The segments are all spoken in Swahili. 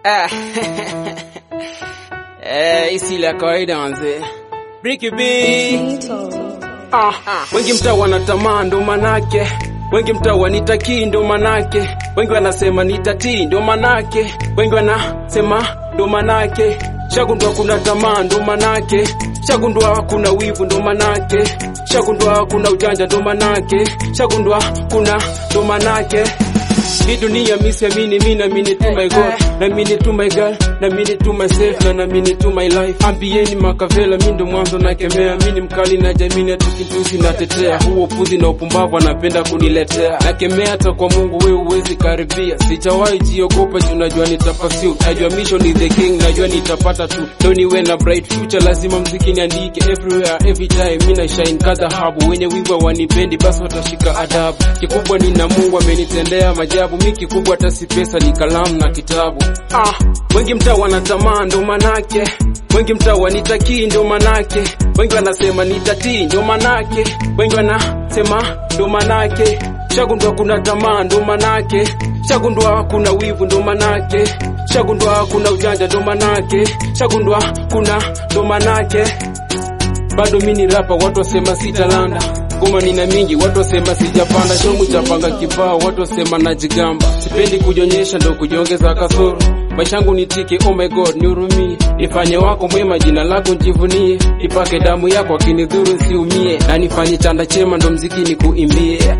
Ah. Eh, isi la kawaida manze. Bricky B. Ah, wengi mtaa wanatamaa ndo manake, wengi mtaa wanitakii ndo manake, wengi wanasema nitatii ndo manake, wengi wanasema ndo manake, shagundua kuna tamaa ndo manake, shagundua kuna wivu ndo manake, shagundua kuna ujanja ndo manake, shagundua kuna ndo manake hii dunia misiamini mi namini to my God namini to my girl namini to myself na namini to my life ambieni makavela mi ndo mwanzo nakemea mi ni mkali na jamini atukintusi natetea huo puzi na upumbavu anapenda kuniletea nakemea hata kwa mungu we uwezi karibia sijawahi jiogopa juu najua nitapasiu najua mission is the king najua nitapata tu ndo niwe na bright future lazima mziki niandike everywhere every time mi na shine ka dhahabu wenye wiwa wanipendi basi watashika adabu kikubwa nina mungu amenitendea majabu mi kikubwa hata si pesa ni kalamu na kitabu ah, wengi mtaa wanatamaa ndo manake wengi mtaa wanitakii ndo manake wengi wanasema nitatii ndo manake wengi wanasema ndo manake shagundua kuna tamaa ndo manake shagundua kuna wivu ndo manake shagundua kuna ujanja ndo manake shagundua kuna ndo manake bado mi ni rapa watu wasema sitalanda ngoma nina mingi watu wasema sijapanda shomu chapanga kibao watu wasema najigamba sipendi kujionyesha ndo kujiongeza kasoro maisha yangu nitike oh my god nihurumie nifanye wako mwema jina lako njivunie ipake damu yako akinidhuru nsiumie na nifanye chanda chema ndo mziki nikuimbie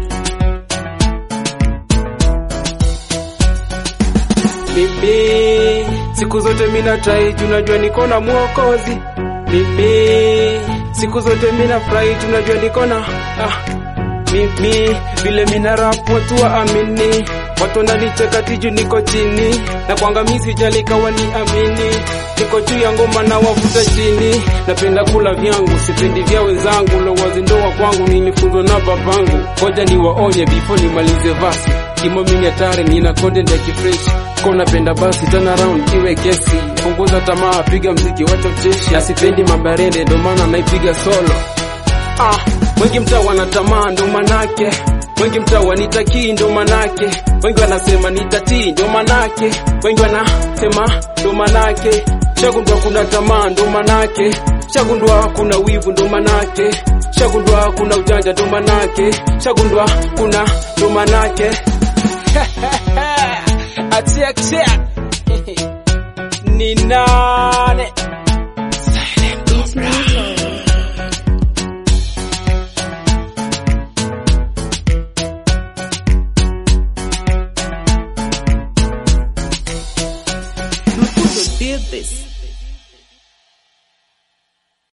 mimi siku zote mina trai tunajua niko na mwokozi mimi siku zote mina furahi tunajua niko na ah, mimi vile mina rap watu waamini watu wananicheka tiju niko chini na kuangamizi jalikawa ni amini niko juu ya ngoma na wavuta chini napenda kula vyangu sipendi vya wenzangu lowazindoa kwangu nilifunzwa na babangu ngoja niwaonye before nimalize vasi kimomini hatari nina content ya kifreshi ko napenda basi turn around iwe kesi punguza tamaa piga mziki wacha ucheshi asipendi mabarende ndo maana naipiga solo ah, wengi mtaa wanatamaa ndo manake wengi mtaa wanitakii ndo manake wengi wanasema nitatii ndo manake wengi wanasema ndo manake shagundua kuna tamaa ndo manake shagundua kuna wivu ndo manake shagundua kuna ujanja ndo manake shagundua kuna ndo manake atia tia ni nane Mafundo did this.